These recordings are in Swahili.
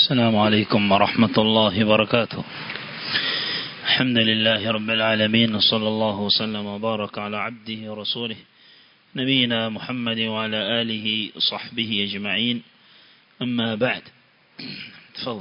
السلام عليكم ورحمة الله وبركاته الحمد لله رب العالمين وصلى الله وسلم وبارك على عبده ورسوله نبينا محمد وعلى آله وصحبه أجمعين أما بعد تفضل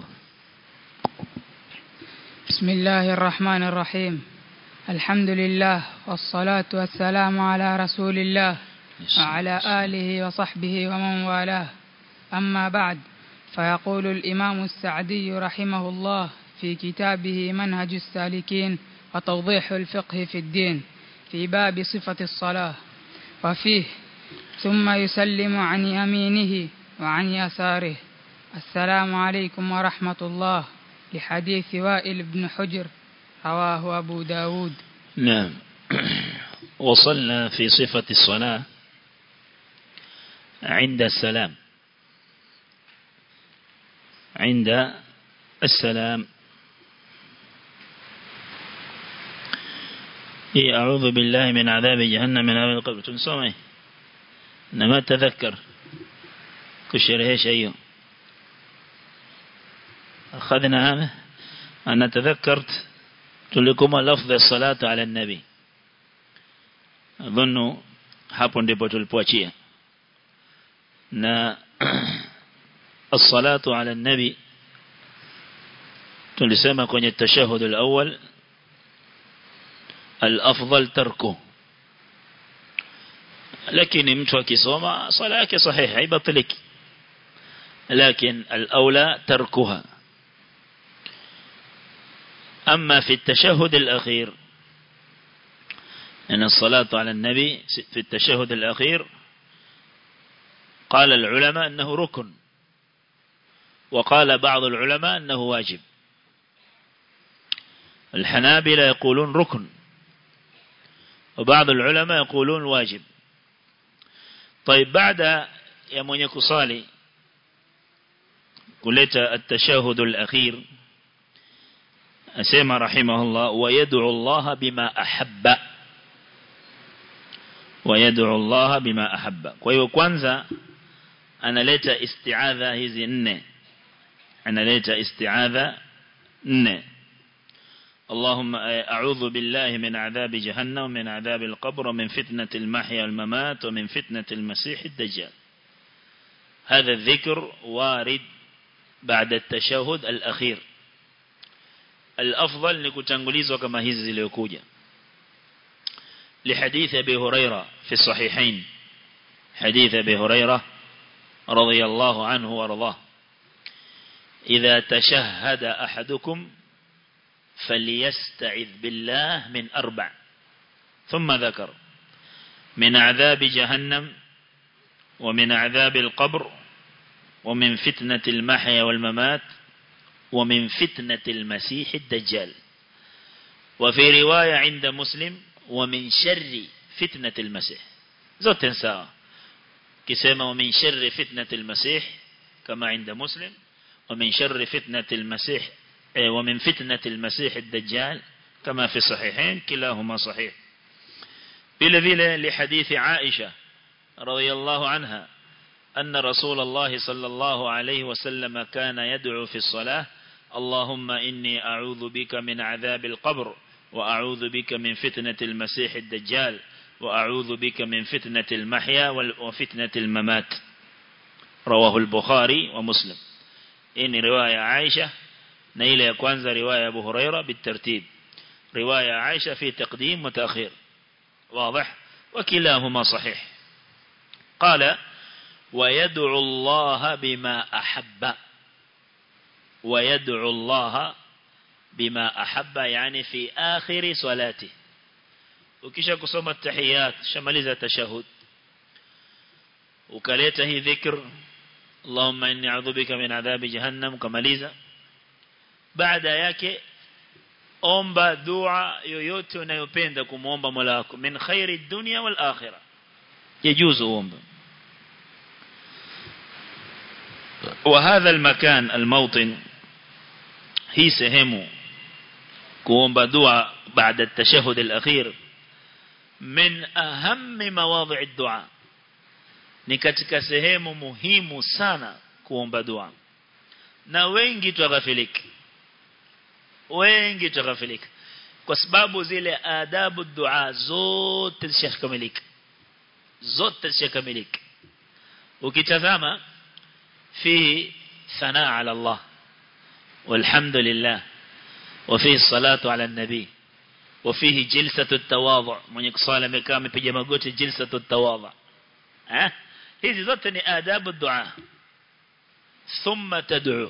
بسم الله الرحمن الرحيم الحمد لله والصلاة والسلام على رسول الله وعلى آله وصحبه ومن والاه أما بعد فيقول الإمام السعدي رحمه الله في كتابه منهج السالكين وتوضيح الفقه في الدين في باب صفة الصلاة وفيه ثم يسلم عن يمينه وعن يساره السلام عليكم ورحمة الله لحديث وائل بن حجر رواه أبو داود نعم وصلنا في صفة الصلاة عند السلام عند السلام إيه أعوذ بالله من عذاب جهنم من عذاب القبر تنسومي إنما تذكر كشره شيء أخذنا هذا أنا تذكرت تلكم لفظ الصلاة على النبي أظن hapo ndipo tulipoachia na الصلاة على النبي tulisema kwenye التشهد الأول الأفضل تركه lakini mtu akisoma sala yake sahihi haibatiliki لكن الأولى تركها أما في التشهد الأخير أن الصلاة على النبي في التشهد الأخير قال العلماء أنه ركن وقال بعض العلماء أنه واجب الحنابلة يقولون ركن وبعض العلماء يقولون واجب طيب بعد يا من يكصالي قلت التشهد الأخير أسيما رحمه الله ويدعو الله بما أحب ويدعو الله بما أحب kwa kwanza analeta isti'adha hizi nne analeta isti'adha nne اللهم أعوذ بالله من عذاب جهنم ومن عذاب القبر ومن فتنة المحيا والممات ومن فتنة المسيح الدجال هذا الذكر وارد بعد التشهد الأخير الأفضل نكتنغليز كما هز ليكوجا لحديث أبي هريرة في الصحيحين حديث أبي هريرة رضي الله عنه وارضاه إذا تشهد أحدكم فليستعذ بالله من أربع ثم ذكر من عذاب جهنم ومن عذاب القبر ومن فتنة المحيا والممات ومن فتنة المسيح الدجال وفي رواية عند مسلم ومن شر فتنة المسيح زوت ساعة كسيما ومن شر فتنة المسيح كما عند مسلم ومن شر فتنة المسيح ومن فتنة المسيح الدجال كما في الصحيحين كلاهما صحيح بلذيل لحديث عائشة رضي الله عنها أن رسول الله صلى الله عليه وسلم كان يدعو في الصلاة اللهم إني أعوذ بك من عذاب القبر وأعوذ بك من فتنة المسيح الدجال وأعوذ بك من فتنة المحيا وفتنة الممات رواه البخاري ومسلم إن رواية عائشة نيل يكوانز رواية أبو هريرة بالترتيب رواية عائشة في تقديم وتأخير واضح وكلاهما صحيح قال ويدعو الله بما أحب ويدعو الله بما أحب يعني في آخر صلاته ukisha kusoma tahiyat shamaliza tashahud ukaleta hii dhikr Allahumma inni a'udhu bika min adhabi jahannam kamaliza baada yake omba dua yoyote unayopenda kumuomba Mola wako min khairi dunya wal akhirah yajuzu omba وهذا المكان الموطن هي سهمه kuomba dua بعد التشهد الأخير من أهم مواضع الدعاء ni katika sehemu muhimu sana kuomba dua na wengi tughafilika wengi tughafilika kwa sababu zile adabu dua zote zishakamilika zote zishakamilika ukitazama fi sanaa ala Allah والحمد لله وفيه الصلاة على النبي وفيه جلسة التواضع من يقصال مكام في جماقوت جلسة التواضع ها هذه ذاتني آداب الدعاء ثم تدعو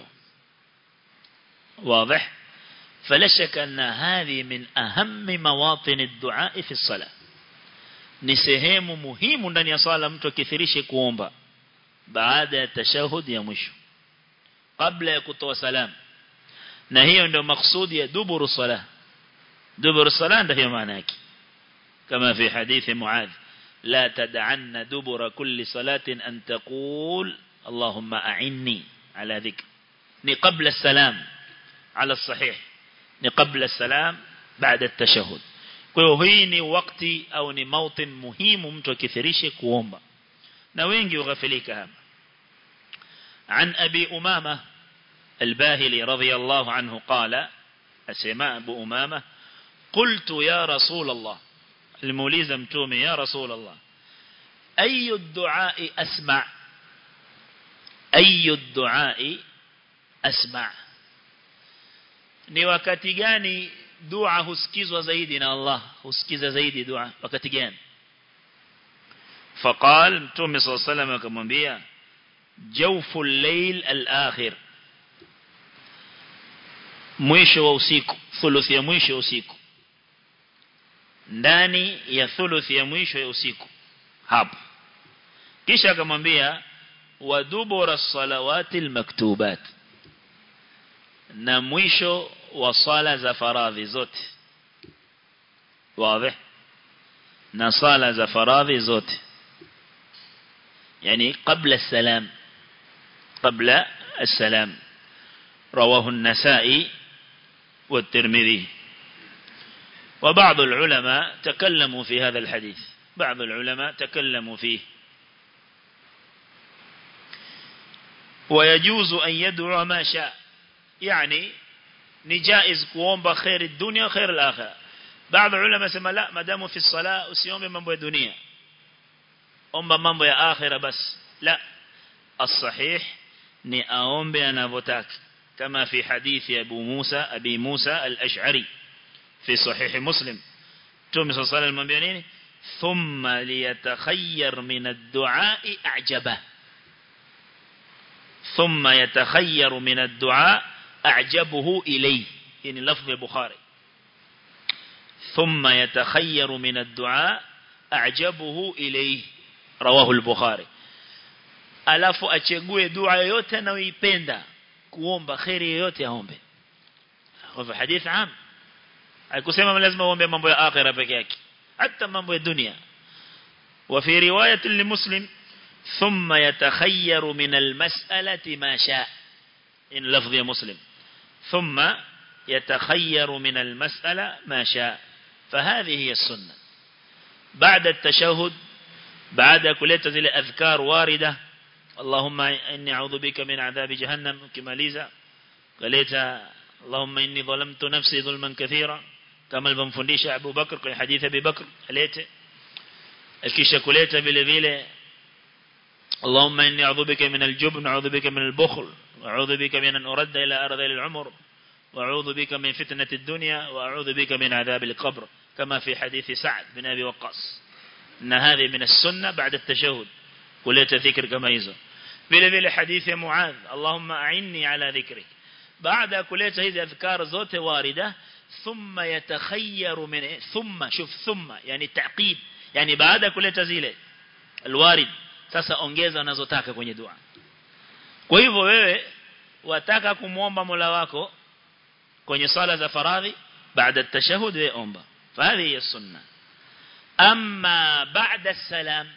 واضح فلا شك أن هذه من أهم مواطن الدعاء في الصلاة ni sehemu muhimu ndani ya swala mtu akithirishe kuomba baada ya tashahud ya mwisho kabla ya kutoa salam na hiyo ndio maksudi ya duburu salah duburu salah ndio hiyo maana yake kama fi hadithi muadh la tad'anna dubura kulli salatin an taqul allahumma a'inni ala dhikr ni qabla salam ala sahih ni qabla salam baada at-tashahhud kwa hiyo hii ni wakati au ni mautin muhimu mtu akithirishe kuomba na wengi ughafilika hapa عن أبي أمامة الباهلي رضي الله عنه قال أسماء أبو أمامة قلت يا رسول الله الموليزة متومي يا رسول الله أي الدعاء أسمع أي الدعاء أسمع ni wakati gani dua husikizwa zaidi na Allah husikiza zaidi dua wakati gani faqal mtume صلى الله عليه وسلم akamwambia jawfu al-layl al-akhir mwisho wa usiku thuluthi ya mwisho ya usiku ndani ya thuluthi ya mwisho ya usiku hapo kisha akamwambia wadubura salawati al-maktubat na mwisho wa sala za faradhi zote wazi na sala za faradhi zote يعني قبل السلام قبل السلام رواه النسائي والترمذي وبعض العلماء تكلموا في هذا الحديث بعض العلماء تكلموا فيه ويجوز أن يدعو ما شاء يعني نجائز كوomba خير الدنيا وخير الآخرة بعض العلماء سمى لا ما داموا في الصلاة usiombe mambo ya dunia omba mambo ya akhira bas la الصحيح ni aombe anavyotaka kama fi hadithi Abu Musa Abi Musa al-Ash'ari fi sahih Muslim Mtume صلى الله عليه وسلم nini thumma liyatakhayyar min ad-du'a a'jaba thumma yatakhayyar min ad-du'a a'jabuhu ilayhi yani lafzi al-Bukhari thumma yatakhayyar min ad-du'a a'jabuhu ilayhi rawahu al-Bukhari alafu achegue dua yoyote anayoipenda kuomba khairi yoyote aombe kwa hadith am haikusema lazima uombe mambo ya akhira peke yake hata mambo ya dunia وفي رواية لمسلم ثم يتخير من المسألة ما شاء إن لفظ مسلم ثم يتخير من المسألة ما شاء فهذه هي السنة بعد التشهد بعد كلية زي أذكار واردة اللهم إني أعوذ بك من عذاب جهنم كماليزا قلت اللهم إني ظلمت نفسي ظلما كثيرا كما البنفنديش أبو بكر في حديث أبي بكر قلت الكيشة كليت بile vile اللهم إني أعوذ بك من الجبن أعوذ بك من البخل وأعوذ بك من أن أرد إلى أرض العمر وأعوذ بك من فتنة الدنيا وأعوذ بك من عذاب القبر كما في حديث سعد بن أبي وقاص أن هذه من السنة بعد التشهد كلية ذكر كما يزو vile vile hadithi ya Muadh Allahumma a'inni ala dhikrik baada kuleta hizi adhkar zote warida thumma yatakhayyaru min thumma shuf thumma yani taqib yani baada kuleta zile alwarid sasa ongeza unazotaka kwenye dua kwa hivyo wewe wataka kumuomba Mola wako kwenye sala za faradhi baada at-tashahhud wewe omba فهذه السنه أما بعد السلام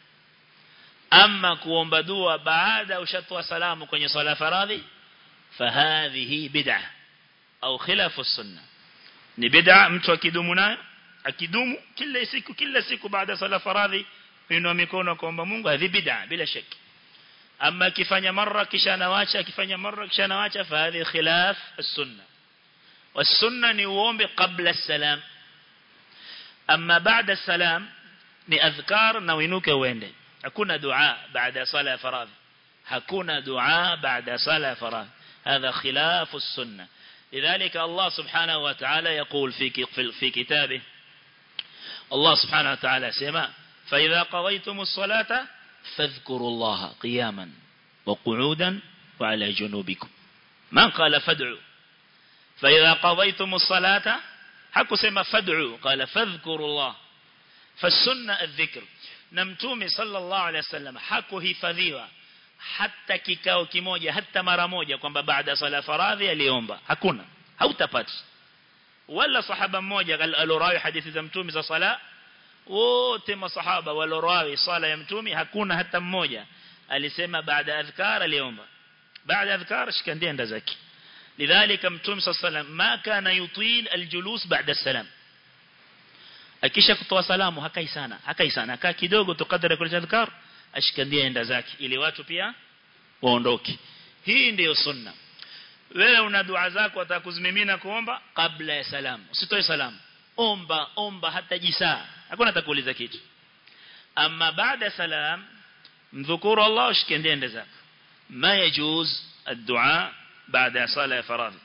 أما كوomba dua baada ushatoa salamu kwenye sala faradhi فهذه بدعة أو خلاف السنة ni bid'a mtu akidumu nayo akidumu kila siku kila siku baada sala faradhi inua mikono kuomba Mungu hadi bid'a bila shaki ama akifanya mara kisha anawacha akifanya mara kisha anawacha fa hadhi khilaf as-sunnah was-sunnah ni uombe kabla as-salam ama baada as-salam ni adhkar na uinuke uende hakuna dua baada sala ya faradhi hakuna dua baada sala ya faradhi هذا خلاف السنة لذلك الله سبحانه وتعالى يقول في في كتابه الله سبحانه وتعالى سمع فإذا قضيتم الصلاة فاذكروا الله قياما وقعودا وعلى جنوبكم من قال فادعوا فإذا قضيتم الصلاة حكوا سما فادعوا قال فاذكروا الله فالسنة الذكر نمتومي صلى الله عليه وسلم حكوا هفذيوا hata kikao kimoja hata mara moja kwamba baada sala faradhi aliomba hakuna hautapata wala sahaba mmoja alorawi hadithi za mtume za sala wote masahaba walorawi sala ya mtume hakuna hata mmoja alisema baada adhkar aliomba baada adhkar shikandia nda zake lidhalika mtume sallam ma kana yutil aljulus baada salam akisha kutoa salamu hakai sana hakai sana akaa kidogo tukadara kwa adhkar ashikandia enda zake ili watu pia waondoke hii ndiyo sunna wewe una dua zako atakuzimimina kuomba kabla ya salamu usitoe salamu omba omba hata jisaa hakuna atakuuliza kitu ama baada salam mdhukuru Allah ushikandia enda zako ma yajuz الدعاء بعد صلاة فرض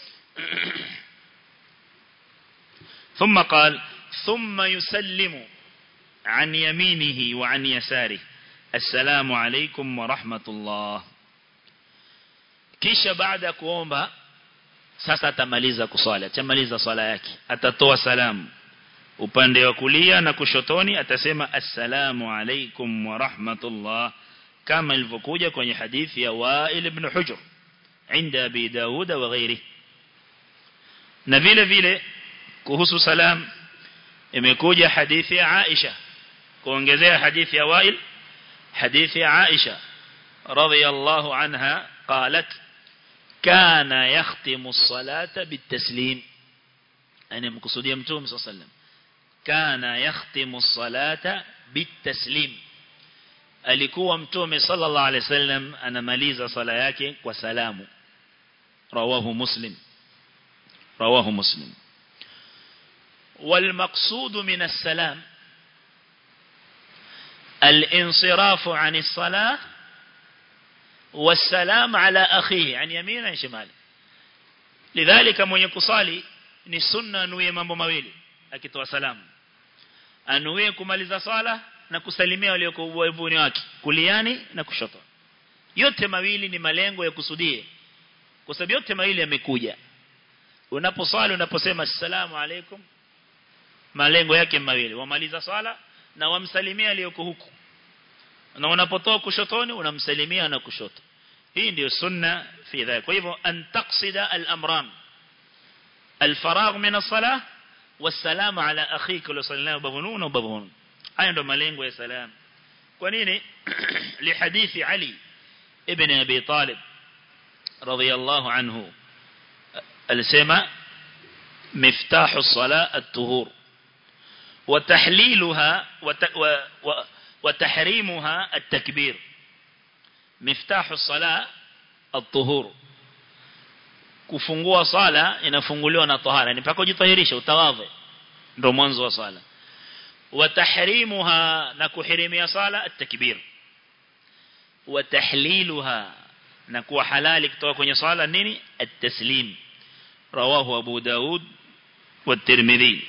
ثم قال ثم يسلم عن يمينه وعن يساره السلام عليكم ورحمة الله kisha baada ya kuomba sasa atamaliza kuswali atamaliza swala yake atatoa salamu upande wa kulia na kushotoni atasema assalamu alaikum wa rahmatullah kama ilivyokuja kwenye hadithi ya Wa'il ibn Hujr inda Abi Dawud wa ghairi na vile vile kuhusu salam imekuja hadithi ya Aisha kuongezea hadithi ya Wa'il حديث عائشة رضي الله عنها قالت كان يختم الصلاة بالتسليم أنا مقصودي أمتوم صلى الله عليه وسلم كان يختم الصلاة بالتسليم alikuwa mtume sallallahu alaihi wasallam anamaliza sala yake kwa salamu rawahu muslim rawahu muslim wal maqsud min as-salam الانصراف عن الصلاة والسلام على أخيه عن يمين عن شمال لذلك من يكصالي ni sunna anuie mambo mawili akitoa salamu anuie kumaliza swala na kusalimia walioko ubavuni wake kuliani na kushoto yote mawili ni malengo ya kusudie kwa sababu yote mawili yamekuja unaposwali unaposema assalamu alaikum malengo yake mawili wamaliza swala na wamsalimia aliyoko huku na unapotoa kushotoni unamsalimia na kushoto hii ndio sunna fi dhalika kwa hivyo an taqsida al-amran al-faragh min as-salah was-salam ala akhika wa sallallahu babunun wa babun haya ndio malengo ya salam kwa nini li hadithi ali ibn abi talib radiyallahu anhu alisema miftahu as-salah at-tuhur وتحليلها وت... و... و... وتحريمها التكبير مفتاح الصلاة الطهور kufungua sala inafunguliwa na tahara ni mpaka ujitahirisha utawadhe ndio mwanzo wa sala wa tahrimuha na kuhirimia sala at-takbir wa tahliluha na kuwa halali kutoka kwenye sala nini at-taslim rawahu abu daud wa tirmidhi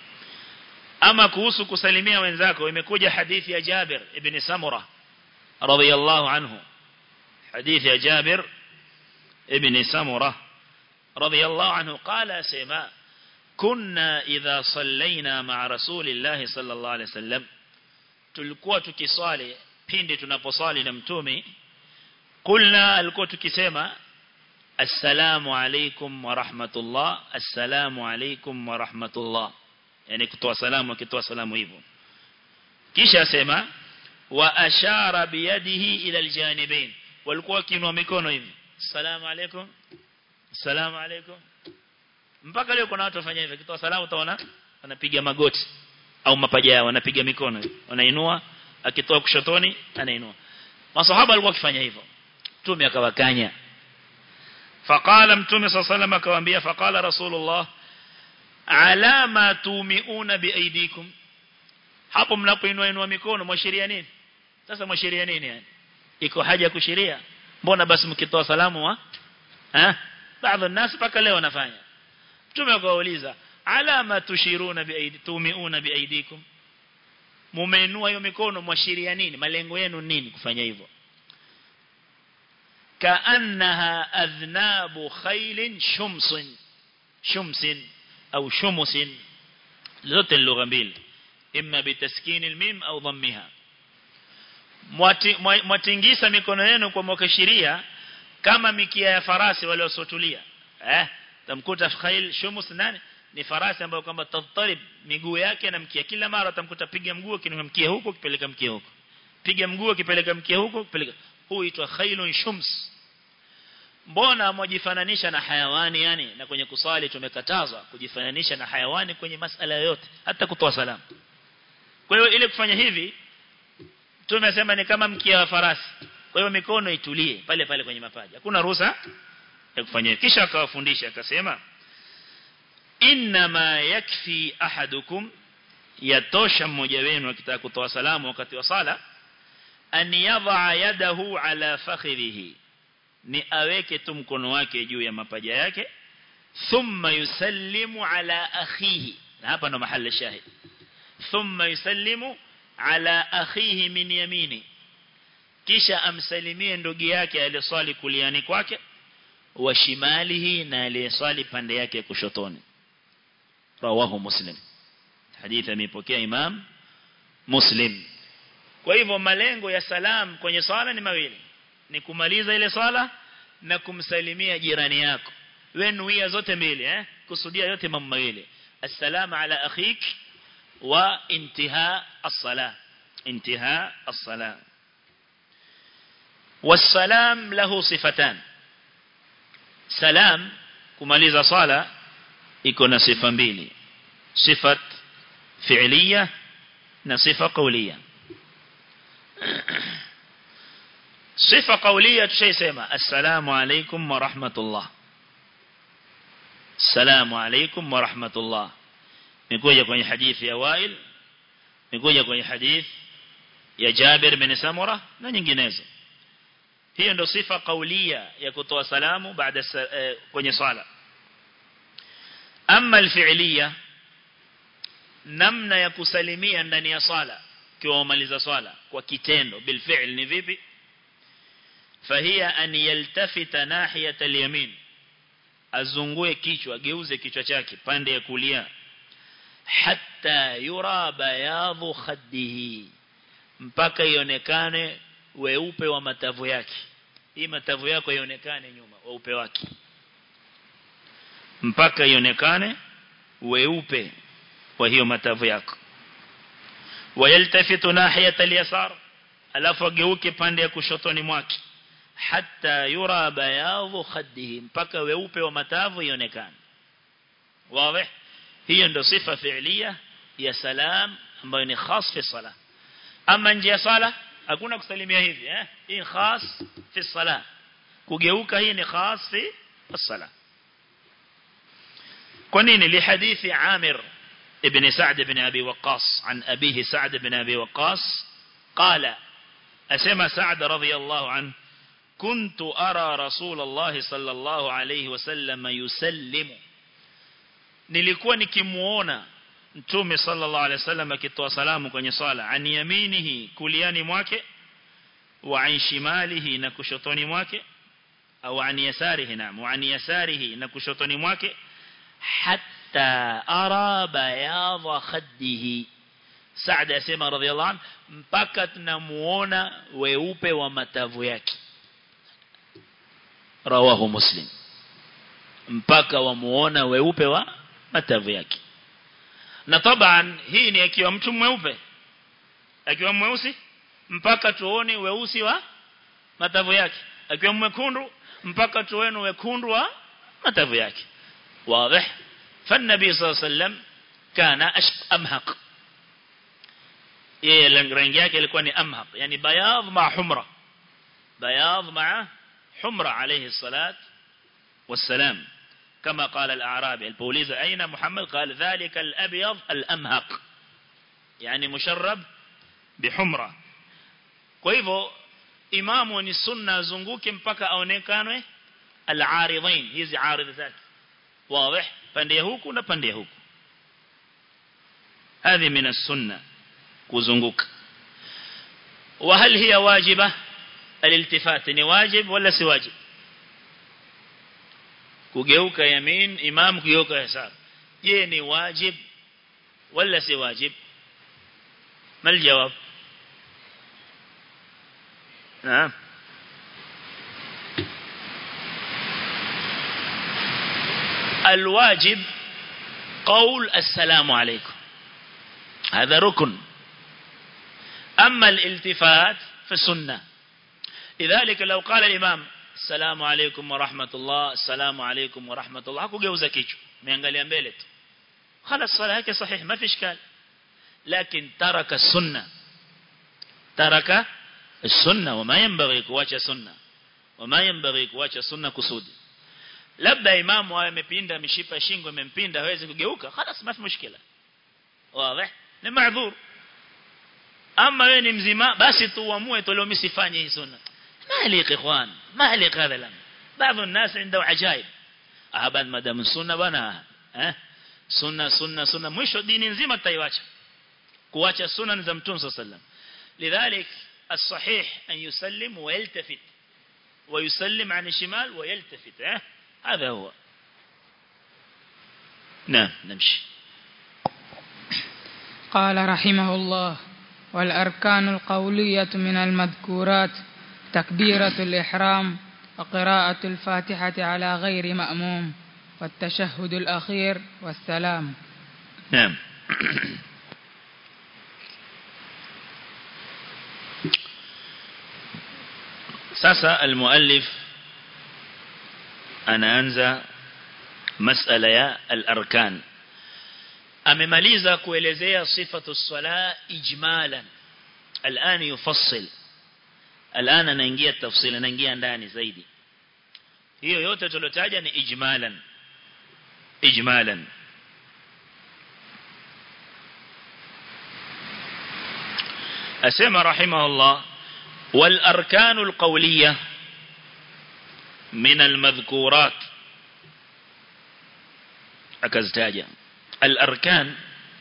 ama kuhusu kusalimia wenzako imekuja hadithi ya Jabir ibn Samura radhiyallahu anhu hadithi ya Jabir ibn Samura radhiyallahu anhu qala sema kunna idha sallaina ma'a rasulillahi sallallahu alayhi wasallam tulikuwa tukiswali pindi tunaposwali na mtume kulna alikuwa tukisema assalamu alaykum wa rahmatullah assalamu alaykum wa rahmatullah yani kutoa salamu akitoa salamu hivyo kisha asema wa ashara biyadihi ila aljanibain walikuwa wakiinua mikono hivi salamu alaykum salamu alaykum mpaka leo kuna watu wafanya hivyo kitoa salamu utaona wanapiga magoti au mapaja yao wanapiga mikono wanainua akitoa kushotoni anainua masahaba walikuwa wakifanya hivyo mtume akawakanya faqala mtume sallallahu alayhi akawaambia faqala rasulullah ala ma tumiuna biaidikum hapo mnapoinua inua mikono mwashiria nini sasa mwashiria nini yani iko haja ya kushiria mbona basi mkitoa salamu wa eh baadhi ya nasi paka leo wanafanya mtume akawauliza ala ma tushiruna biaidi tumiuna biaidikum mumeinua hiyo mikono mwashiria nini malengo yenu nini kufanya hivyo kaannaha adhnabu khailin shumsin shumsin au shumusin zote lugha mbili imma bitaskin almim au dhammiha mwatingisa mikono yenu kwa mwakashiria kama mikia ya farasi wale wasotulia eh tamkuta khail shumus nani ni farasi ambayo kwamba tatarib miguu yake na mkia kila mara tamkuta piga mguu kinua mkia huko kipeleka mkia huko piga mguu kipeleka mkia huko kipeleka huu huitwa khailun shums mbona mwajifananisha na hayawani yani na kwenye kusali tumekatazwa kujifananisha na hayawani kwenye masala yote hata kutoa salamu kwa hiyo ile kufanya hivi tumesema ni kama mkia wa farasi kwa hiyo mikono itulie pale pale kwenye mapaja hakuna ruhusa ya kufanya kisha akawafundisha akasema inma yakfi ahadukum yatosha mmoja wenu akitaka kutoa salamu wakati wa sala an yadha yadahu ala fakhidhihi ni aweke tu mkono wake juu ya mapaja yake thumma yusallimu ala akhihi na hapa ndo mahali shahid thumma yusallimu ala akhihi min yamini kisha amsalimie ndugu yake aliyeswali kuliani kwake wa shimalihi na aliyeswali pande yake kushotoni rawahu muslim hadithi amepokea imam muslim kwa hivyo malengo ya salam kwenye swala ni mawili ni kumaliza ile swala na kumsalimia jirani yako wewe nuia zote mbili eh kusudia yote mambo mawili assalamu ala akhik wa intiha as-salah intiha as-salah والسلام له صفتان سلام kumaliza swala iko na sifa mbili sifat fi'liya na sifa qawliya sifa qawliya tushaisema assalamu alaykum wa rahmatullah assalamu alaykum wa rahmatullah nikuja kwenye hadithi ya Wail nikuja kwenye hadithi ya Jabir bin Samura na nyinginezo hiyo ndo sifa kaulia ya kutoa salamu baada eh, kwenye swala ama alfi'liya namna ya kusalimia ndani ya swala kiwa umaliza swala kwa kitendo bilfi'l ni vipi fahia an yaltafita nahiyata alyamin azungue kichwa geuze kichwa chake pande ya kulia hatta yura bayadhu khaddihi mpaka ionekane weupe wa matavu yake hii matavu yako ionekane nyuma weupe wake mpaka ionekane weupe wa hiyo matavu yako wayaltafitu nahiyata al-yasar alafu ageuke pande ya kushotoni mwake hatta yura bayadhu khaddihi mpaka weupe wa matavu ionekane wazi hiyo ndio sifa fi'liya ya salam ambayo ni khas fi salah ama nje ya sala hakuna kusalimia hivi eh hii khas fi salah kugeuka hii ni khas fi salah kwa nini li hadithi Amir ibn Sa'd ibn Abi Waqqas an abihi Sa'd ibn Abi Waqqas qala asema Sa'd radiyallahu anhu كنت أرى رسول الله صلى الله عليه وسلم يسلم nilikuwa nikimuona mtume sallallahu alaihi wasallam akitoa salamu kwenye swala an yaminihi kuliani mwake wa an shimalihi na kushotoni mwake au an yasarihi na wa an yasarihi na kushotoni mwake hatta ara bayadha khaddihi Saad asema radhiallahu anhu mpaka tunamuona weupe wa matavu yake rawahu muslim mpaka wamuona weupe wa matavu yake na taban hii ni akiwa mtu mweupe akiwa mweusi mpaka tuone weusi wa matavu yake akiwa mwekundu mpaka tuone wekundu wa matavu yake wazi فالنبي صلى الله عليه وسلم كان امهق yeye rangi yake ilikuwa ni amhaq yani bayadh ma humra بياض مع حمرة عليه الصلاة والسلام كما قال الأعرابي البوليزة أين محمد قال ذلك الأبيض الأمهق يعني مشرب بحمرة kwa hivyo imamu ni sunna azunguke mpaka aonekanwe al-aridhain hizi aridh zake wazi pande huku na pande huku هذه من السنة kuzunguka وهل هي واجبة الالتفات ni wajib wala si wajib kugeuka yamin imam kugeuka yasar je ni wajib wala si wajib ما الجواب نعم الواجب قول السلام عليكم هذا ركن أما الالتفات فسنة لذلك لو قال الإمام السلام عليكم ورحمة الله السلام عليكم ورحمة الله هكو جوزا كيشو ميانغالي أمبيلت خلاص صلاة هيك صحيح ما في إشكال لكن ترك السنة ترك السنة وما ينبغي كواcha سنة وما ينبغي كواcha سنة كسودي labda imamu awe amepinda mishipa shingo imempinda hawezi kugeuka خلاص ما في مشكلة واضح ni maadhur ama wewe ni mzima basi tu uamue tu leo mimi sifanye hii sunna malik ikhwan malik hadha lam baadhi الناس عنده عجائب ahban madam sunna bana eh sunna sunna sunna mwisho dini nzima tutaiacha kuacha sunna za mtume sallam lidhalik الصحيح أن يسلم ويلتفت ويسلم عن الشمال ويلتفت اه؟ هذا هو نعم نمشي قال رحمه الله والأركان القولية من المذكورات تكبيرة الإحرام وقراءة الفاتحة على غير مأموم والتشهد الأخير والسلام نعم sasa المؤلف anaanza masala ya al-arkan amemaliza kuelezea sifatu sala ijmalan الان يفصل الان anaingia tafsili anaingia ndani zaidi hiyo yote tulotaja ni ijmalan ijmalan asema rahimahullah والأركان القولية من المذكورات أكزتاجا الأركان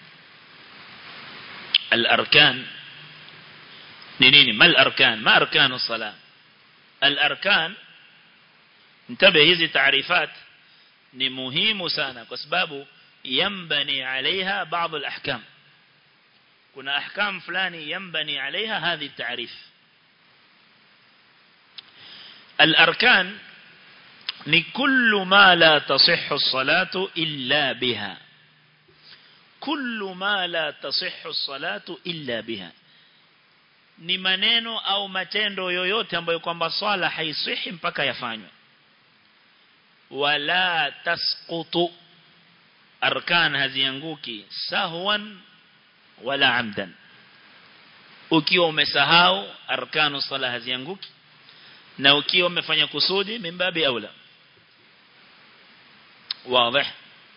الأركان نينيني ما الأركان ما أركان الصلاة الأركان انتبه هذه تعريفات ni muhimu sana kwa sababu yambani alaiha baadhi alahkam kuna ahkam fulani yambani alaiha hadhi taarif الأركان ni kullu ma la tasihhu as-salatu illa biha kullu ma la tasihhu as-salatu illa biha ni maneno au matendo yoyote ambayo kwamba swala haisihi mpaka yafanywe wala tasqutu arkan hazianguki sahwan wala amdan ukiwa umesahau arkanu sala hazianguki na ukiwa umefanya kusudi mimbabi aula واضح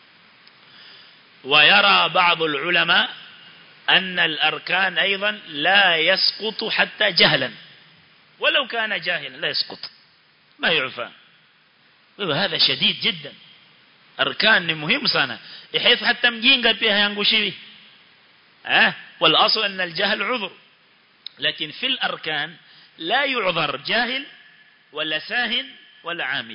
ويرى بعض العلماء أن الأركان أيضا لا يسقط حتى جهلا ولو كان جاهلا لا يسقط ما يعفى وهذا شديد جدا أركان مهم sana بحيث حتى مجينغا pia hayangushiwi ها والأصل أن الجهل عذر لكن في الأركان لا يعذر جاهل ولا ساهن ولا عامد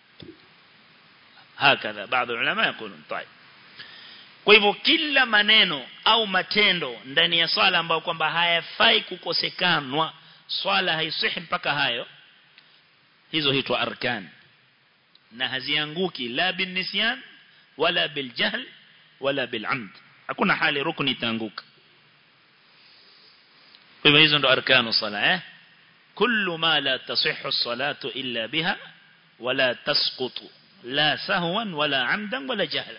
هكذا بعض العلماء يقولون طيب kwa hivyo kila maneno au matendo ndani ya swala ambayo kwamba hayafai kukosekanwa swala haisihi mpaka hayo hizo hitwa arkan na hazianguki la bin nisyan wala bil jahl wala bil amd hakuna hali rukni itaanguka kwa hivyo hizo ndo arkanu sala eh kullu ma la tasihhu as-salatu illa biha wala tasqutu la sahwan wala amdan wala jahlan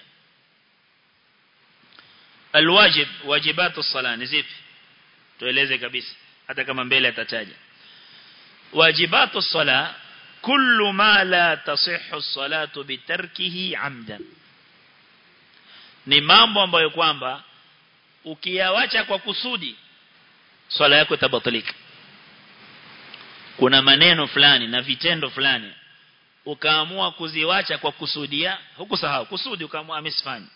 الواجب واجبات الصلاة نزيف tueleze kabisa hata kama mbele atataja wajibatu sala kullu ma la tasihhu salatu bitarkihi amdan ni mambo ambayo kwamba ukiyawacha kwa kusudi swala yako itabatilika kuna maneno fulani na vitendo fulani ukaamua kuziwacha kwa kusudia hukusahau kusudi ukaamua amesifanya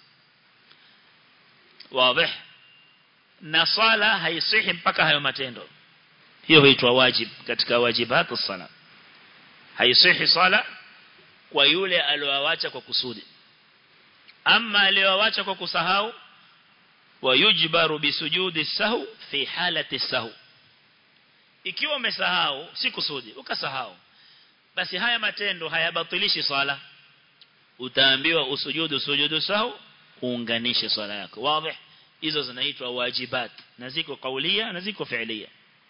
wazi na swala haisihi mpaka hayo matendo hiyo huitwa wajib katika wajibatu sala haisihi swala kwa yule aliyoacha kwa kusudi ama aliyoacha kwa kusahau wayujbaru bisujudi sahu fi halati sahu ikiwa umesahau si kusudi ukasahau basi haya matendo hayabatilishi swala utaambiwa usujudu sujudu sahu uunganishe swala yako wazi hizo zinaitwa wajibat na ziko kaulia na ziko fi'lia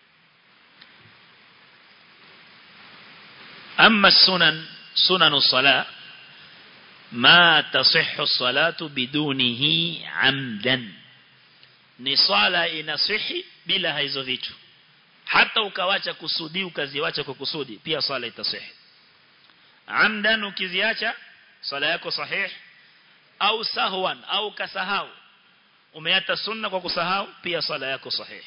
أما السنن سنن الصلاة ما تصح الصلاة بدونه عمدا ni swala inasihi bila hizo vitu hata ukawacha kusudi ukaziwacha kwa kusudi pia swala itasihi amdan ukiziacha swala yako sahih au sahwan au kasahau umeata sunna kwa kusahau pia swala yako sahih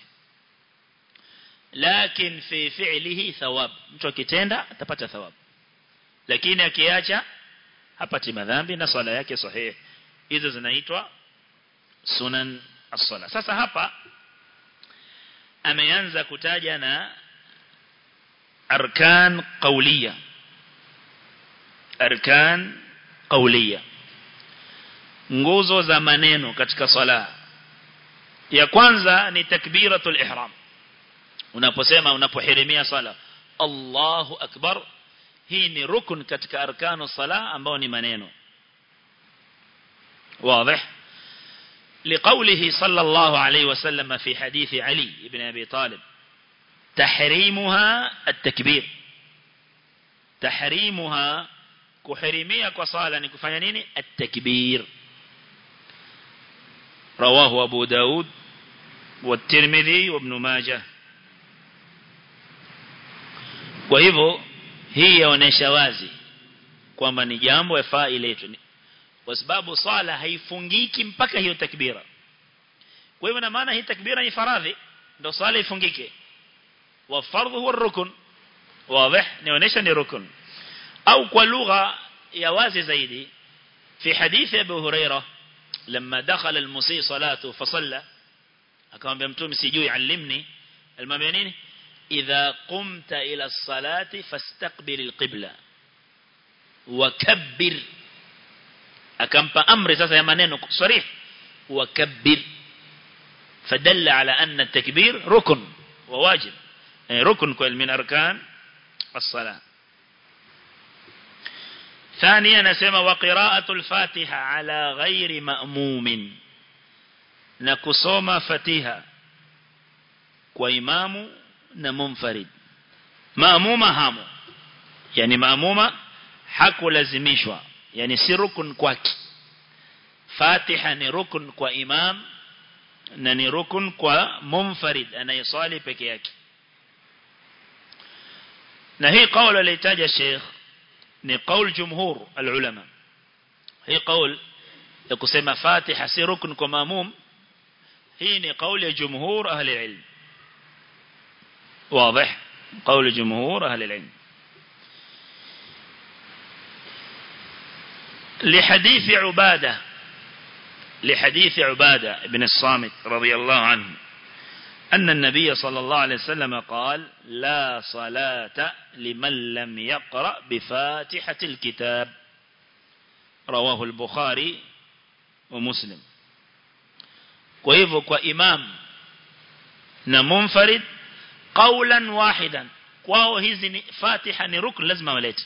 lakin fi fi'lihi thawab mtu akitenda atapata thawab lakini akiacha hapati madhambi na swala yake sahih hizo zinaitwa sunan as-sala sasa hapa ameanza kutaja na arkan qawliya arkan qawliya nguzo za maneno katika sala ya kwanza ni takbiratul ihram unaposema unapohirimia sala Allahu akbar hii ni rukun katika arkanu sala ambao ni maneno واضح لقوله صلى الله عليه وسلم في حديث علي بن أبي طالب تحريمها التكبير تحريمها كحرمية كصالة نكفانين التكبير رواه أبو داود والترمذي وابن ماجه kwa hivyo hii yaonesha wazi kwamba ni jambo yafaa iletwe kwa sababu swala haifungiki mpaka hiyo takbira kwa hivyo na maana hii takbira ni faradhi ndio swala ifungike wa fardhu huwa rukun wazi nionyesha ni rukun au kwa lugha ya wazi zaidi في حديث أبو هريرة لما دخل المسيء صلاته فصلى akamwambia mtume sijui allimni almwambia nini idha qumta ila salati fastaqbil alqibla wakabbir akampa amri sasa ya maneno sarih wakabbir فدل على أن التكبير ركن وواجب ركن من أركان الصلاة ثانيا نسمى وقراءة الفاتحة على غير مأموم نكسوما فتيها وإمام نمنفرد مأمومة هامو يعني مأمومة حكو لازميشوا يعني si rukun kwake Fatiha ni rukun kwa imam na ni rukun kwa munfarid anayeswali peke yake na hii kauli alitaja Sheikh ni kauli jumhur alulama hii kauli ya kusema Fatiha si rukun kwa maamum hii ni kauli ya jumhur ahli ilm واضح قول جمهور أهل العلم لحديث عبادة لحديث عبادة بن الصامت رضي الله عنه أن النبي صلى الله عليه وسلم قال لا صلاة لمن لم يقرأ بفاتحة الكتاب رواه البخاري ومسلم وإذا كإمام نمنفرد قولا واحدا kwao hizi ni fatiha ni rukn lazima walete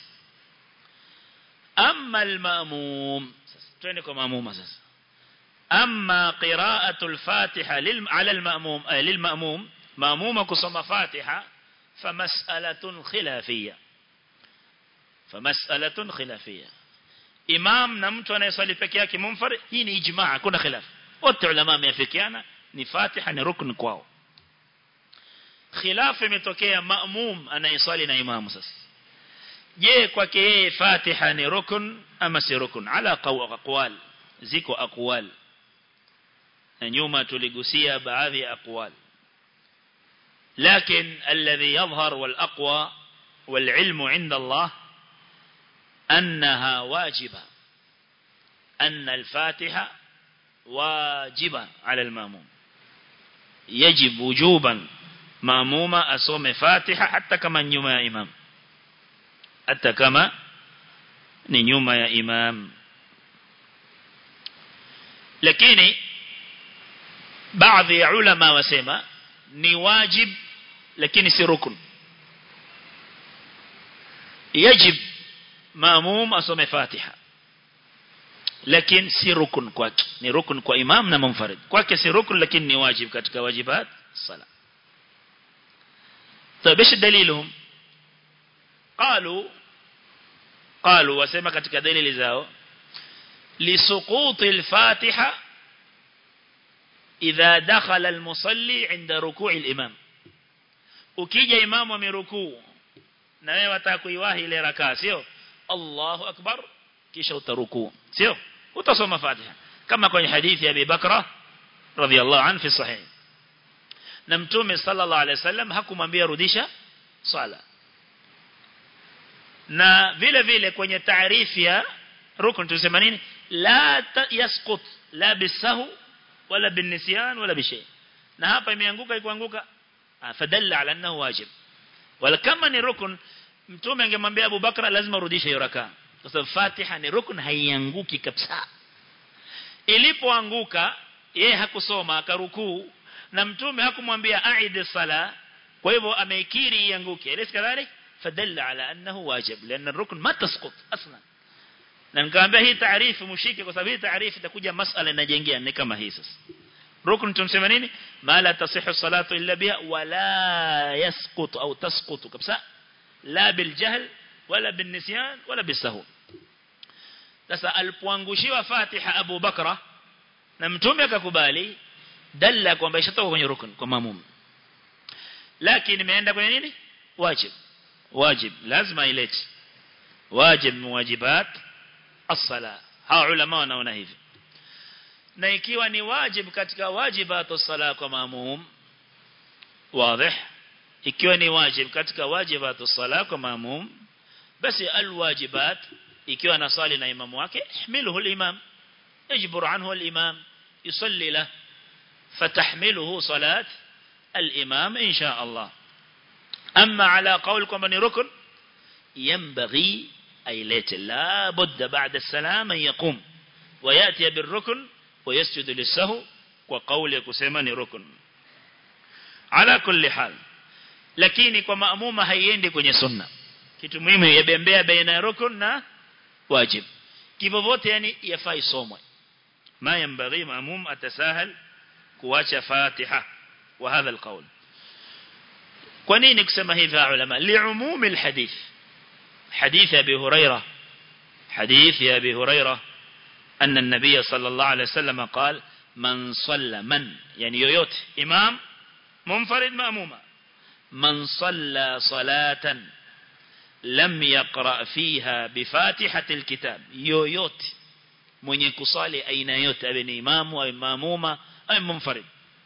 amma al-ma'mum sasa twende kwa maamuma sasa amma qira'atu al-fatiha lil 'ala al-ma'mum ay lil ma'mum ma'muma kusoma fatiha famas'alatun khilafiyya famas'alatun khilafiyya imam na mtu anayeswali peke yake munfarid hii ni ijmaa kuna khilaf wote ulama wameafikiana ni fatiha ni rukn kwao khilafu imetokea maamum anayeswali na imamu sasa je kwake yeye Fatiha ni rukun ama si rukun ala aqwal ziko aqwal na nyuma tuligusia baadhi ya aqwal لكن الذي يظهر والأقوى والعلم عند الله أنها واجبة أن الفاتحة واجبة على الماموم يجب وجوبا ماموما أصوم فاتحة حتى كما نيوم يا إمام حتى كما نيوم يا إمام lakini baadhi ya ulama wasema ni wajib lakini si rukun yajib maamum asome fatiha lakini si rukun kwake ni rukun kwa imam na munfarid kwake si rukun lakini ni wajib katika wajibat sala طيب ايش دليلهم قالوا قالوا وسمع katika dalili zao لسقوط الفاتحة إذا دخل المصلي عند ركوع الإمام ukija imamu amerukuu na wewe wataka kuiwahi ile rakaa sio Allahu akbar kisha utarukuu sio utasoma Fatiha kama kwenye hadithi ya Abi Bakra radhiallahu anhu fi sahih na mtume sallallahu alaihi wasallam hakumwambia rudisha swala na vile vile kwenye taarifu ya rukun tunasema nini la yasqut la bisahu wala binisyan wala bishay na hapa imeanguka ikuanguka fadalla ala annahu wajib wala kama ni rukun mtume angemwambia Abu Bakra lazima urudishe hiyo rakaa kwa sababu Fatiha ni rukun haianguki kabisa ilipoanguka yeye hakusoma akarukuu na mtume hakumwambia aid sala kwa hivyo ameikiri ianguke ile kadhalik fadalla ala annahu wajib لان الركن ما تسقط اصلا na nikamwambia hii taarifu mshike kwa sababu hii taarifu itakuja masala inajengea ni kama hii sasa rukun tunasema nini ma la tasihu salatu illa biha wala yasqut au tasqut kabisa la bil jahl wala bin nisyan wala bisahu sasa alipoangushiwa Fatiha Abu Bakra na mtume akakubali dalla kwamba ishatoka kwenye rukun kwa mamum lakini imeenda kwenye nini wajib wajib lazima ilete wajib muwajibat as-sala hawa ulama wanaona hivi na ikiwa ni wajib katika wajibat as-sala kwa mamum wazi ikiwa ni wajib katika wajibat as-sala kwa mamum basi al-wajibat ikiwa anasali na imamu wake ihmiluhu al-imam يجبر عنه الإمام يصلي له فتحمله صلاة الإمام إن شاء الله أما على قولكم أن ركن ينبغي أي ليت لا بد بعد السلام أن يقوم ويأتي بالركن ويسجد للسهو وقولك سيماني ركن على كل حال lakini kwa maamuma haiendi kwenye sunna kitu muhimu yabembea baina ya rukun na wajib kivyo vote yani yafaa isomwe ما ينبغي مأموم أتساهل كواش فاتحة وهذا القول كونين كسما هذا علماء لعموم الحديث حديث أبي هريرة حديث يا أبي هريرة أن النبي صلى الله عليه وسلم قال من صلى من يعني يويوت إمام منفرد مأمومة من صلى صلاة لم يقرأ فيها بفاتحة الكتاب يويوت mwenye kusali aina yote awe ni imamu au mamuma au munfarid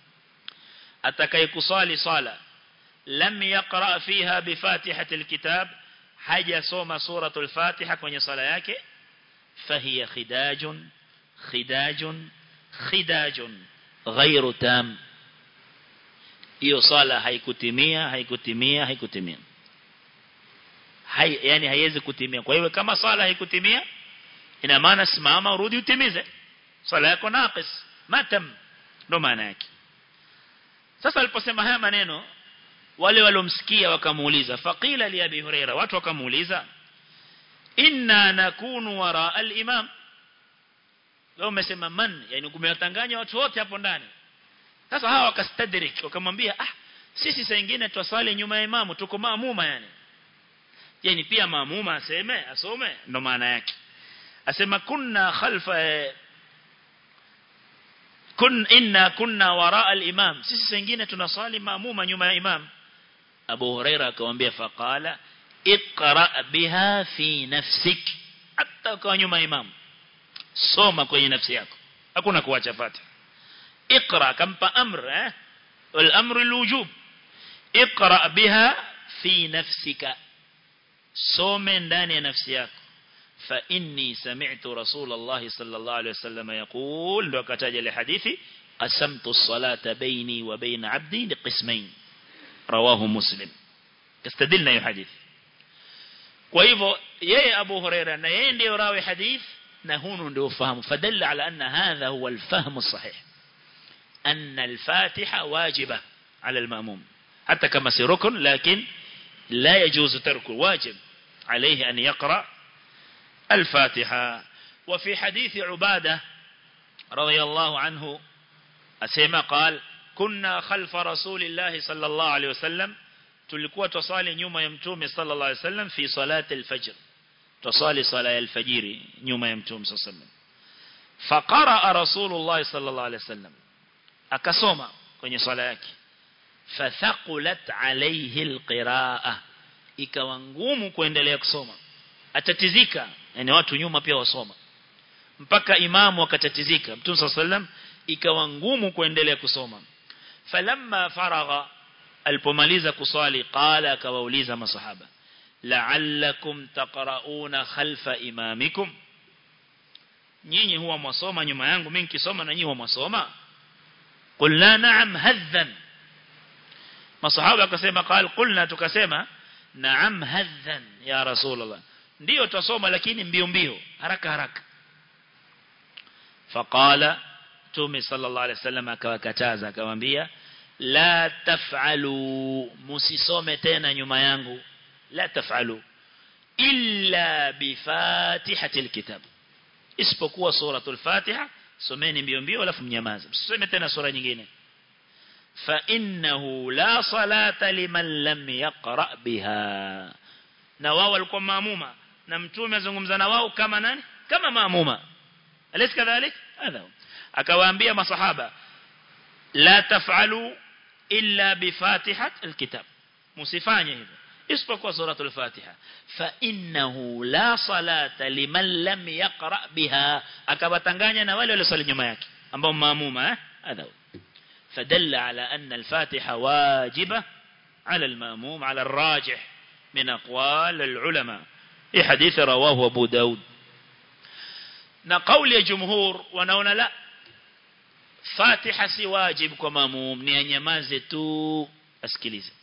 atakaye kusali sala lam yaqra fiha bi fatihati alkitab haja soma suratul fatiha kwenye sala yake fahiya khidajun khidajun khidajun ghairu tam hiyo sala haikutimia haikutimia haikutimia hai yani haiwezi kutimia kwa hiyo kama sala haikutimia ina maana simama urudi utimize swala yako naqis matam ndo maana yake sasa aliposema haya maneno wale waliomsikia wakamuuliza faqila li abi huraira watu wakamuuliza inna nakunu wara al-imam wao umesema man yani kumewatanganya watu wote hapo ndani sasa hawa wakastadrik wakamwambia ah sisi saa nyingine twasali nyuma ya imamu tuko maamuma yani yani pia maamuma aseme asome ndo maana yake asema kunna khalfa kun inna kunna waraa al-imam sisi wengine tunasali maamuma nyuma ya imam Abu Huraira akamwambia faqala iqra biha fi nafsik hata kwa nyuma imam soma kwenye nafsi yako hakuna kuacha fatiha اقرا كمpa امر eh والامر الوجوب اقرا بها في نفسك some ndani ya nafsi yako fa inni sami'tu rasulullah sallallahu alayhi wasallam yaqul ndo akataja ile hadithi qasamtu as-salata bayni wa bayna 'abdi liqismayn rawahu muslim kastadilna hiyo hadithi kwa hivyo yeye Abu Huraira na yeye ndio rawi hadith na hunu ndio ufahamu fadalla ala anna hadha huwa al-fahm as-sahih أن الفاتحة واجبة على المأموم حتى كما سيركن لكن لا يجوز تركه واجب عليه أن يقرأ الفاتحة وفي حديث عبادة رضي الله عنه أسيما قال كنا خلف رسول الله صلى الله عليه وسلم تلقوا تصالي نيوم يمتوم صلى الله عليه وسلم في صلاة الفجر تصالي صلاة الفجر نيوم يمتوم صلى الله عليه وسلم فقرأ رسول الله صلى الله عليه وسلم akasoma kwenye swala yake fathaqulat alayhi alqiraa ikawa ngumu kuendelea kusoma atatizika yani watu nyuma pia wasoma mpaka imamu akatatizika mtume sallam ikawa ngumu kuendelea kusoma falamma faragha alipomaliza kuswali qala akawauliza masahaba la'allakum taqra'una khalfa imamikum nyinyi huwa mwasoma nyuma yangu mimi nikisoma na nyinyi huwa mwasoma قلنا نعم هذا masahaba akasema قال قلنا tukasema naam hadhan ya rasulullah ndio tusoma lakini mbio mbio haraka haraka faqala tumi sallallahu alaihi wasallam akawakataza akamwambia la taf'alu musisome tena nyuma yangu la taf'alu illa bi fatihatil kitab isipokuwa suratul fatiha someni mbio mbio alafu mnyamaze msisome tena sura nyingine fa innahu la salata liman lam yaqra biha na wao walikuwa maamuma na mtume azungumza na wao kama nani kama maamuma alis kadhalik hadha akawaambia masahaba la taf'alu illa bi fatihat alkitab musifanye hivyo isipokuwa suratul fatiha fa innahu la salata liman lam yaqra biha akawatanganya na wale waliosali nyuma yake ambao maamuma eh hadha فدل على أن الفاتحة واجبة على المأموم على الراجح من أقوال العلماء في حديث رواه أبو داود نقول الجمهور ونونا لا فاتحة سي واجب كماموم نيانيمازي تو أسكيليزي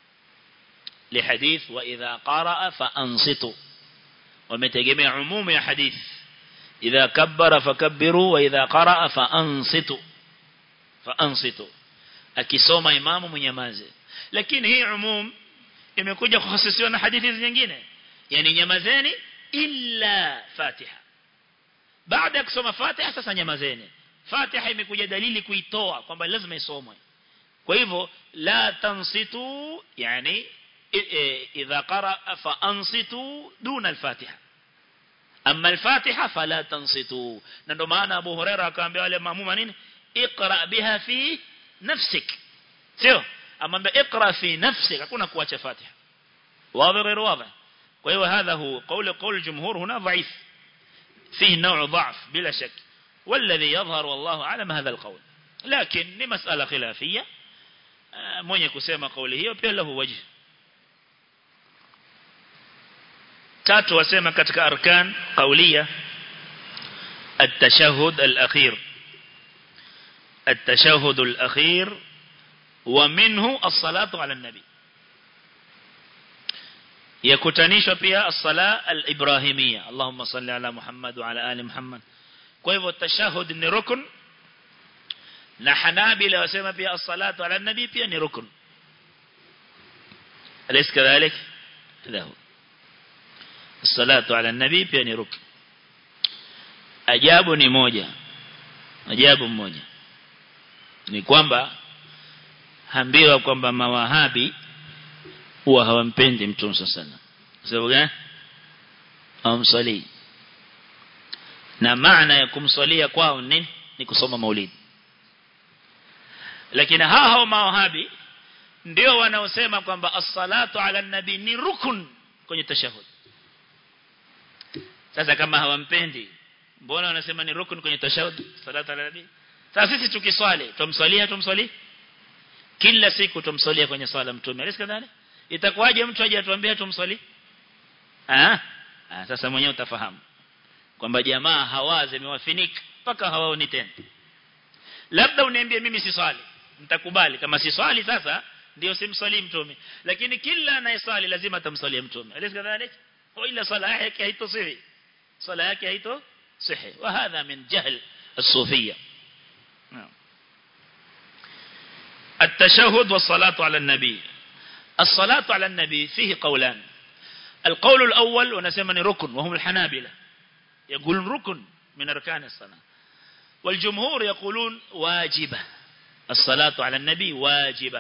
لحديث وإذا قرأ فأنصتوا ومتجمع عموم يا حديث إذا كبر فكبروا وإذا قرأ فأنصتوا فأنصتوا akisoma imamu mnyamaze lakini hii umum imekuja kuhusisiwa na hadithi nyingine yani nyamazeni illa fatiha baada ya kusoma fatiha sasa nyamazeni fatiha imekuja dalili kuitoa kwamba lazima isomwe kwa hivyo la tansitu yani إذا قرأ فأنصتوا دون الفاتحة أما الفاتحة فلا تنصتوا نندو معنا أبو هريرة كان بيقول مأموما نين اقرأ بها في نفسك سيو أما اقرأ في نفسك أكون كواتش فاتحة واضح غير واضح وهو هذا هو قول قول الجمهور هنا ضعيف فيه نوع ضعف بلا شك والذي يظهر والله أعلم هذا القول لكن لمسألة خلافية من يكسيما قوله وبيه له وجه tatu wasema katika arkan qauliya التشهد الأخير التشهد الأخير ومنه الصلاة على النبي يكتنيش بها الصلاة الإبراهيمية اللهم صل على محمد وعلى آل محمد كيف التشهد ni rukun na hanabila wasema pia as-salatu ala nabi pia ni rukun alaysa kadhalik lahu الصلاة على النبي pia ni rukn ajabu ni moja ajabu mmoja ni kwamba hambiwa kwamba mawahabi huwa hawampendi mtume sana sababu gani hawamsalii na maana ya kumswalia kwao nini ni kusoma maulidi lakini hao hao mawahabi ndio wanaosema kwamba as-salatu ala nabi ni rukun kwenye tashahud sasa kama hawampendi mbona wanasema ni rukun kwenye tashahud salatu ala nabi sasa sisi tukiswali tumswalia tumswali kila siku tumswalia kwenye swala mtume alisi kadhani itakuwaje mtu aje atuambie tumswali ah ah sasa mwenyewe utafahamu kwamba jamaa hawazi imewafinika mpaka hawaoni tena labda uniambie mimi si swali mtakubali kama si swali sasa ndio simswali mtume lakini kila anayeswali lazima atamswalia mtume alisi kadhalik ila swala yake haitosihi swala yake haito صحي وهذا من جهل الصوفية التشهد والصلاة على النبي الصلاة على النبي فيه قولان القول الأول ونسمني ركن وهم الحنابلة يقولون ركن من أركان الصلاة والجمهور يقولون واجبة الصلاة على النبي واجبة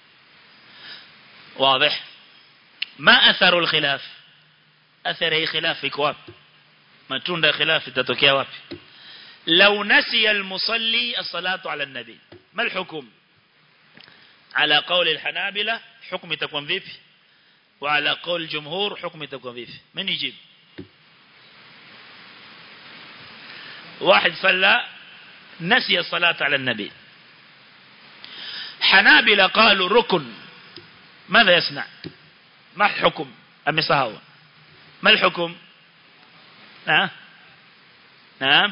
واضح ما أثر الخلاف أثره خلاف في كواب matunda khilafi itatokea wapi law nasiya almusalli as-salatu ala an-nabi ma al-hukm ala qawl al-hanabila hukm itakuwa vipi wa ala qawl jumhur hukm itakuwa vipi من يجيب واحد صلى نسي الصلاة على النبي حنابلة قالوا ركن ماذا يصنع ما الحكم أم صهو ما الحكم نعم نعم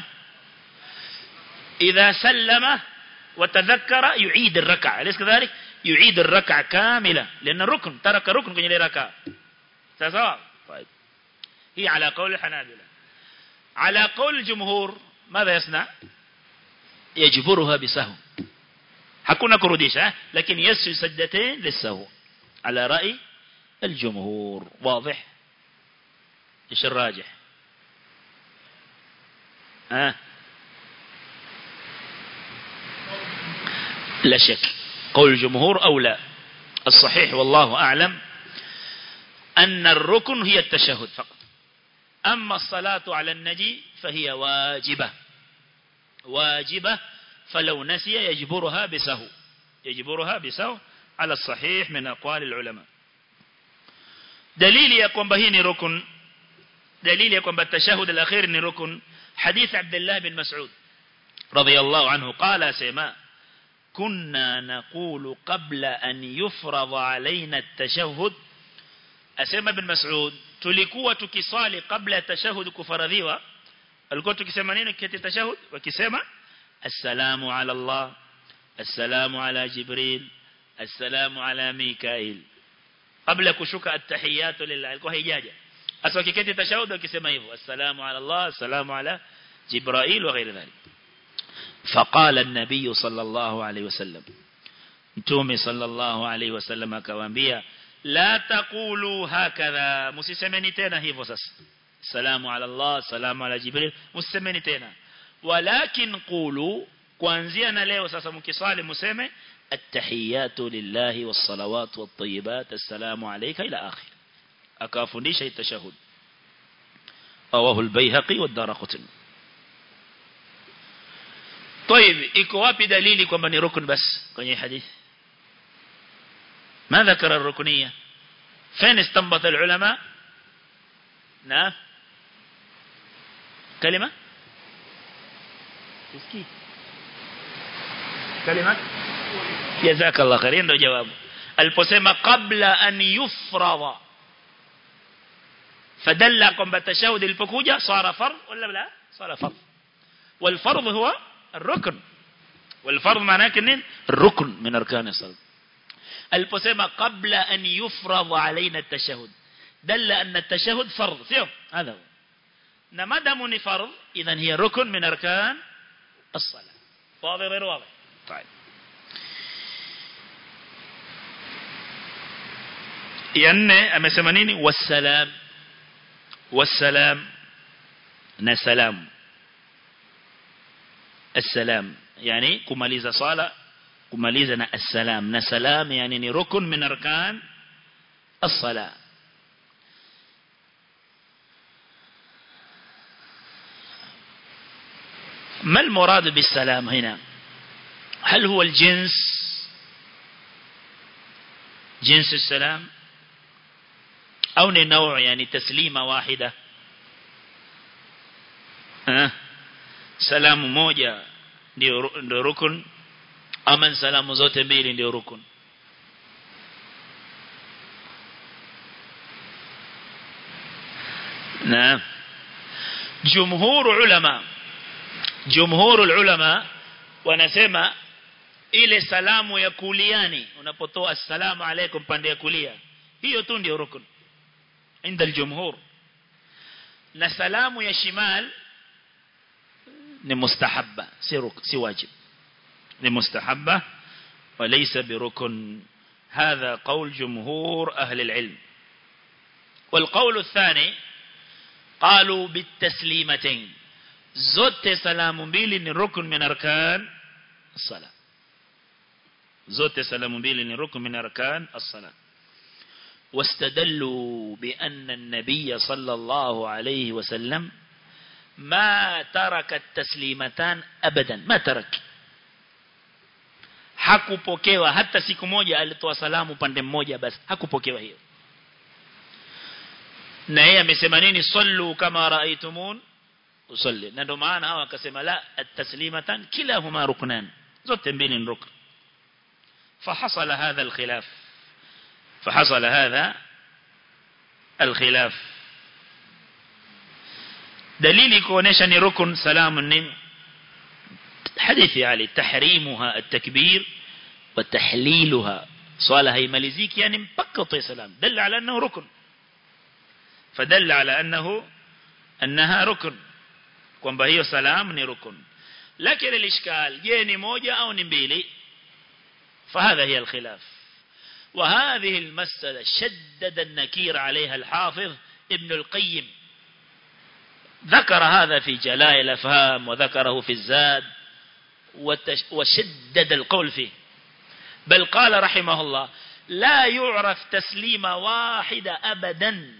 إذا سلم وتذكر يعيد الركعة أليس كذلك يعيد الركعة كاملة لأن الركن ترك ركن كن يلي ركعة سواء طيب هي على قول الحنابلة على قول الجمهور ماذا يصنع يجبرها بسهو hakuna kurudisha lakini yasju sajdatain lisahu ala rai الجمهور واضح ايش الراجح ها لا شك قول الجمهور أو لا الصحيح والله أعلم أن الركن هي التشهد فقط أما الصلاة على النجي فهي واجبة واجبة فلو نسي يجبرها بسهو يجبرها بسهو على الصحيح من أقوال العلماء دليل يقوم بهين ركن دليل يقوم بالتشهد الأخير ركن حديث عبد الله بن مسعود رضي الله عنه قال سيما كنا نقول قبل أن يفرض علينا التشهد أسيما بن مسعود tulikuwa tukiswali kabla ya tashahud kufaradhiwa alikuwa tukisema nini kiti tashahud wakisema assalamu ala Allah assalamu ala Jibril assalamu ala Mikail kabla kushuka at-tahiyatu lillah alikuwa haijaja asa wakiketi tashahud wakisema hivyo assalamu ala Allah assalamu ala Jibril wa ghairi dhalik فقال النبي صلى الله عليه وسلم متومي صلى الله عليه وسلم akawaambia la taqulu hakadha msisemeni tena hivyo sasa salamu ala Allah salamu ala Jibril msisemeni tena walakin qulu kuanzia na leo sasa mkisali mseme at-tahiyatu lillahi was-salawat wat-tayyibat assalamu alayka ila akhir akafundisha itashahud awahu al-bayhaqi wad-darqutni طيب iko wapi dalili kwamba ni rukun bas kwenye hadithi ما ذكر الركنية فين استنبط العلماء نعم كلمة تسكي كلمة جزاك الله خير ndo jawabu aliposema qabla an yufrada fadalla kwamba tashahud ilipokuja sara fard wala la sara fard والفرض هو الركن والفرض معناه كنين الركن من أركان الصلاة aliposema qabla an yufradha alaina at-tashahhud dalla anna at-tashahhud fardh sio hadha na madamu ni fardh idhan hiya rukn min arkan as-salah واضح غير واضح طيب yanne amesema nini wassalam wassalam na salam السلام يعني kumaliza sala kumaliza na assalam na salam yani ni rukun min arkan as-sala ما المراد بالسلام هنا هل هو الجنس jinsi السلام au ni نوع yani taslima wahida eh salamu moja ndio ndio rukun ama salamu zote mbili ndio rukun نعم جمهور علماء جمهور العلماء wanasema ile salamu ya kuliani unapotoa assalamu alaykum pande ya kulia hiyo tu ndio rukun inda aljumhur na salamu ya shimal ni mustahabba si ruk si wajib ni mustahabba وليس بركن هذا قول جمهور أهل العلم والقول الثاني قالوا بالتسليمتين zote salamu mbili ni rukun min arkan as-salat zote salamu mbili ni rukun min arkan as-salat واستدلوا بأن النبي صلى الله عليه وسلم ما ترك التسليمتان أبدا ما ترك hakupokewa hata siku moja alitoa salamu pande mmoja basi hakupokewa hiyo na yeye amesema nini sallu kama raitumun usalli na ndio maana hawa akasema la at-taslimatan kilahuma ruknan zote mbili ni rukn فحصل هذا الخلاف فحصل هذا الخلاف دليل كونيشا ni rukun salamu nini حديث علي تحريمها التكبير وتحليلها صالة هي ملزيك يعني مبكة سلام دل على أنه ركن فدل على أنه أنها ركن kwamba hiyo salam ni rukun lakini الاشكال je ni moja au ni mbili فهذا هي الخلاف وهذه المسألة شدد النكير عليها الحافظ ابن القيم ذكر هذا في جلاء الأفهام وذكره في الزاد وشدد القول فيه بل قال رحمه الله لا يعرف تسليم واحد أبدا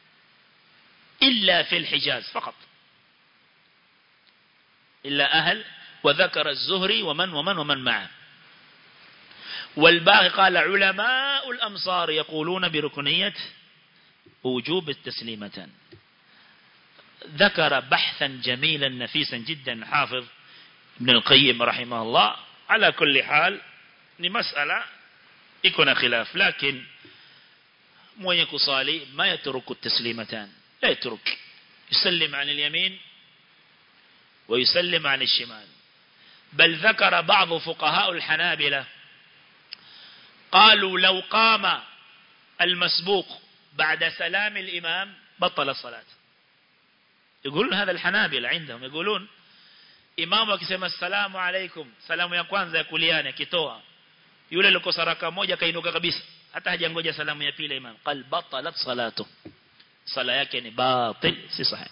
إلا في الحجاز فقط إلا أهل وذكر الزهري ومن ومن ومن معه والباقي قال علماء الأمصار يقولون بركنية وجوب التسليمتان ذكر بحثا جميلا نفيسا جدا حافظ ابن القيم رحمه الله على كل حال لمسألة يكون خلاف لكن mwenye kusali ma yatruku taslimatan la yatruk yusallim an al-yamin wa yusallim an al-shimal bal dhakara ba'd fuqaha al-hanabila qalu law qama al-masbuq ba'da salam al-imam batala salat يقولون هذا الحنابلة عندهم يقولون imamu akisema assalamu alaikum salamu ya kwanza ya kuliani akitoa yule alikosa raka moja kainuka kabisa hata hajangoja salamu ya pili imam qal batalat salatu sala yake ni batil si sahih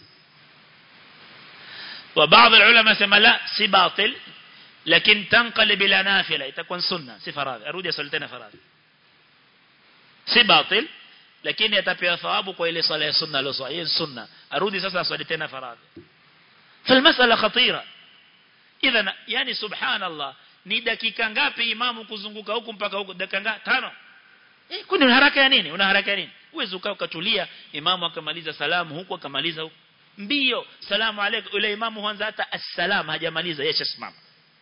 wa baadhi ulama sema la si batil lakini tanqalib ila nafila itakuwa sunna si faradhi arudi asali tena faradhi si batil lakini atapewa thawabu kwa ile sala ya sunna aliyoswali hiyo sunna arudi sasa aswali tena faradhi فالمسألة خطيرة idhan yani subhanallah ni dakika ngapi imamu kuzunguka huku mpaka huku dakika ngapi tano eh kuna haraka ya nini una haraka ya nini uweze ukaa ukatulia imamu akamaliza salamu huku akamaliza huku mbio salamu alaykum yule imamu huanza hata assalam hajamaliza yeye shasimama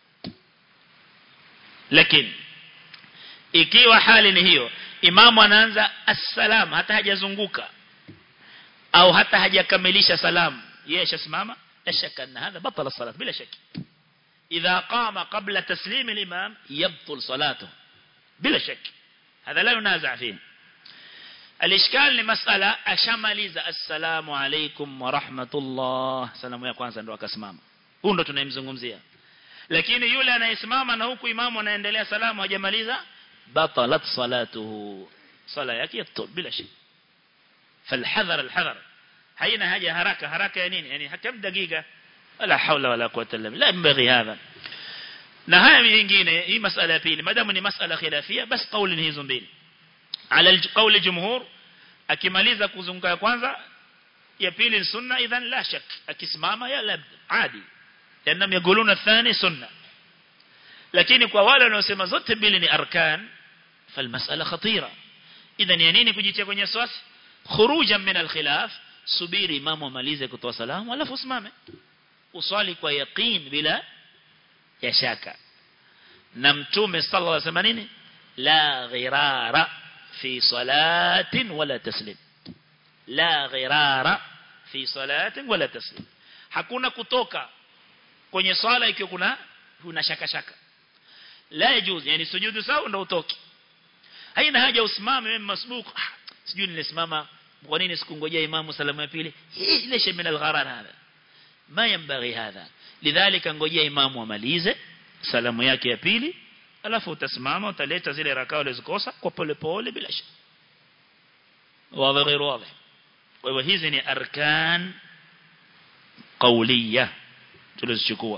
lakini ikiwa hali ni hiyo imamu anaanza assalam hata hajazunguka au hata hajakamilisha salamu yeye shasimama la shaka anna hadha batala salat bila shaki إذا قام قبل تسليم الإمام يبطل صلاته بلا شك هذا لا ينازع فيه الإشكال لمسألة أشماليز السلام عليكم ورحمة الله سلام يا kwanza ndo akasimama huyo ndo tunayemzungumzia lakini yule anayesimama na huku imamu anaendelea salamu hajamaliza batalat salatuhu sala yake yabtul bila shak فالحذر الحذر haina haja haraka haraka ya nini yani hakam dakika wala haula wala quwwata illa billah mbaghi hadha na haya nyingine hii masala ya pili madamu ni masala khilafia basi kauli hizo mbili ala kauli jumhur akimaliza kuzunguka ya kwanza ya pili ni sunna idhan la shak akisimama ya lab adi yanam yaquluna thani sunna lakini kwa wale wanaosema zote mbili ni arkan falmasala khatira idhan ya nini kujitia kwenye swasi khurujan min alkhilaf subiri imamu amalize kutoa salamu alafu usimame uswali kwa yaqeen bila ya shaka na mtume sallallahu alaihi wasallam nini la ghirara fi salatin wala taslim la ghirara fi salatin wala taslim hakuna kutoka kwenye swala ikiwa kuna kuna shaka shaka la yajuz yani sujudu sawa ndio utoki haina haja usimame wewe masbuku ah, sijui nilisimama kwa nini sikungojea imamu salamu ya pili hii ليش من الغرر هذا ما ينبغي هذا لذلك ngojea imamu amalize salamu yake ya pili alafu utasimama utaleta zile rakao ulizikosa kwa pole pole bila shaka wazi غير واضح kwa hivyo hizi ni arkan qawliya tulizochukua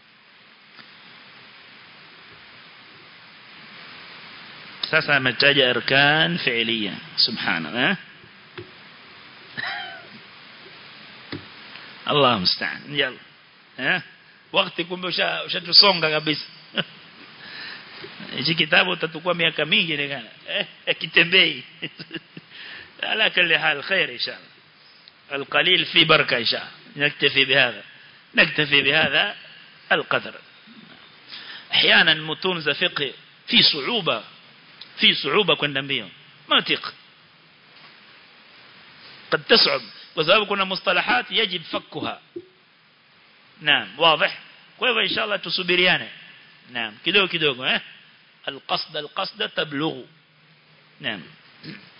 sasa ametaja arkan fi'liya subhana eh Allah mstaan yalla eh wakati kumbe ushatusonga kabisa hichi kitabu utatukua miaka mingi nikana eh kitembei ala kulli hal khair inshallah القليل في بركة إن شاء الله نكتفي بهذا نكتفي بهذا القدر أحيانا متون فقه في صعوبة في صعوبة كنا بيهم ما تق قد تصعب وسبب كنا مصطلحات يجب فكها نعم واضح كيف إن شاء الله تصبريانه نعم كدو كدو اه القصد القصد تبلغ نعم